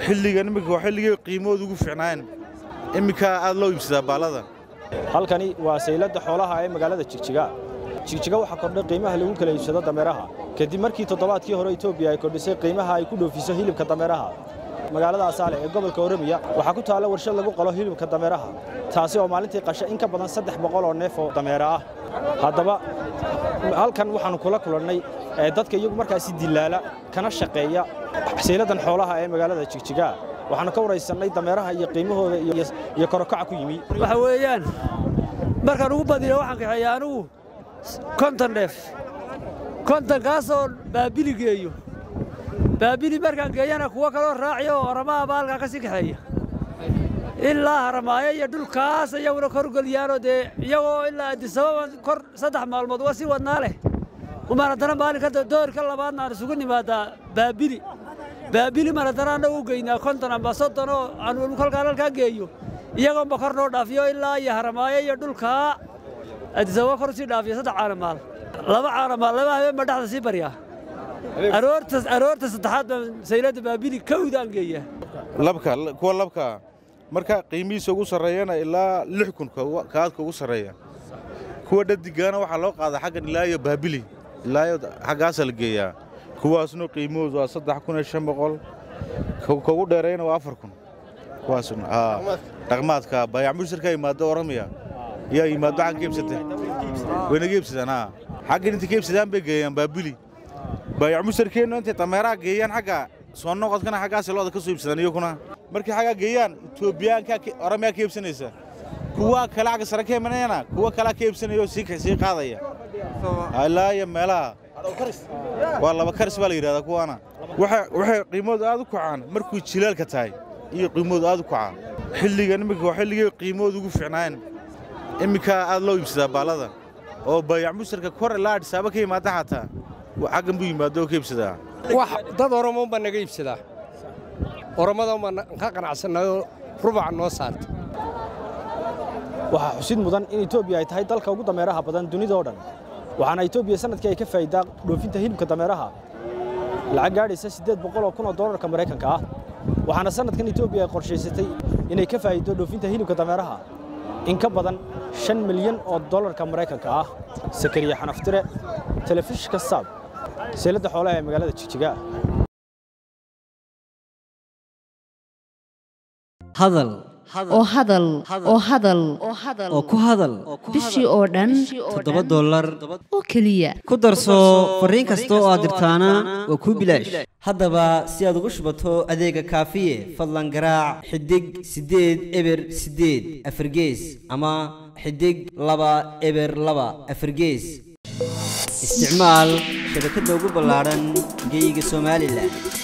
xilligan iminka waa xilligii qiimahooda ugu fiicnaayeen iminka aad loo iibsadaa baallada halkani waa sayladda xoolaha ee magaalada jigjiga jigjiga waxaa kordhay qiimaha lagu kala iibsado dameeraha kadib markii toddobaadkii hore etoobiya ay kordhisay qiimaha ay ku dhoofiso hilibka dameeraha magaalada asaale ee gobolka oromia waxaa ku taalla warshad lagu qalo hilibka dameeraha taasi oo maalintii qasha in ka badan saddex boqol oo neef oo dameera ah haddaba halkan waxaannu kula kulannay dadka iyagu markaasi dilaala kana shaqeeya sayladdan xoolaha ee magaalada jigjiga waxaannu ka waraysannay dameeraha iyo qiimahooda iyo korokaca ku yimi waxa weeyaan markaan ugu badiyo waxaan kaxeeya anugu konton dheef kontonkaasoo baabili geeyo baabili markaan geeyana kuwo kaloo raaciya oo haramaha baa halkaa ka sii kaxeeya ilaa haramaayo iyo dhulkaas iyaguna korgeliyaanoo dee iyagoo ilaa adisababa kor saddex maalmood waa sii wadnaa leh umaan haddana maalinka doorka labaadna aan isugu nimaadaa baabili baabili maan haddana annagu u geynaa konton amba soddon oo aan kolkaan halkaa geeyo iyagoonba kor noo dhaafiyo ilaa iyo haramaayo iyo dhulkaa adisababa kor sii dhaafiyo saddex caanamaal laba caanamaal laba habeen baa dhexda sii baryaa aroorta saddexaad baan sayladda baabili kawdaan geeyaa labka kuwa labka marka qiimihiisa ugu sarreeyana ilaa lix kun kaadka ugu sarreeya kuwa dhadigaana waxaa loo qaadaa xaggan ilaa iyo baabili ilaa iyo xaggaasaa la geeyaa kuwaasna qiimahoodu waa saddex kun iyo shan boqol kugu dheereeyana waa afar kun kuwaasna dhaqmaadka bayac mushirka yimaado oramiya yaa yimaado xaggan ka iibsatay wayna ka iibsadaan haa xaggan intay ka iibsadaan bay geeyaan baabili bayac mushirkeennu intay dameeraha geeyaan xagga soo noqodkana xaggaasay looda ka soo iibsadaan iyaguna markay xaggaa geeyaan etoobiyaanka oramiyaa ka iibsanaysa kuwa kale xagga sare ka imanayana kuwa kalea ka iibsanaya oo sii qaadaya ilaa iyo meelaha waa laba karis baa la yidhahdaa kuwaana waxay qiimahoodu aad u kacaan markuu jilaalka tahay iyo qiimahoodu aad u kacaan xilligan iminka waa xilligii qiimahooda ugu fiicnaayeen iminka aad loo iibsadaa baallada oo bayac musharka kor ilaa adhisaaba ka yimaada xataa xaggan buu yimaado oo ka iibsadaa wax dad oromoon baa naga iibsadaa oromadan baan ka qanacsannaayoo rubaca noo saarta waxaa xusid mudan in etoobiya ay tahay dalka ugu dameeraha badan dunida oo dhan waxaana etoobiya sanadkii ay ka faa'iidaa dhoofinta hilibka dameeraha lacag gaadhaysa siddeed boqol oo kun oo dollarka maraykanka ah waxaana sanadkan etoobiya ay qorshaysatay inay ka faa'iido dhoofinta hilibka dameeraha in ka badan shan milyan oo dollarka maraykanka ah sakariya xanaftire telefishinka saab seeladda xoolaha ee magaalada jigjiga hadal oo hadal oo hadal oo ku hadal bishii oo dhan toddoba dollar oo keliya ku darso fariin kasta oo aad dirtaana waa kuu bilaash haddaba si aad ugu shubato adeega kaafiye fadlan garaac xidig siddeed eber siddeed afargees ama xidig laba eber laba afargees isticmaal shabakadda ugu ballaadhan geyga somalilan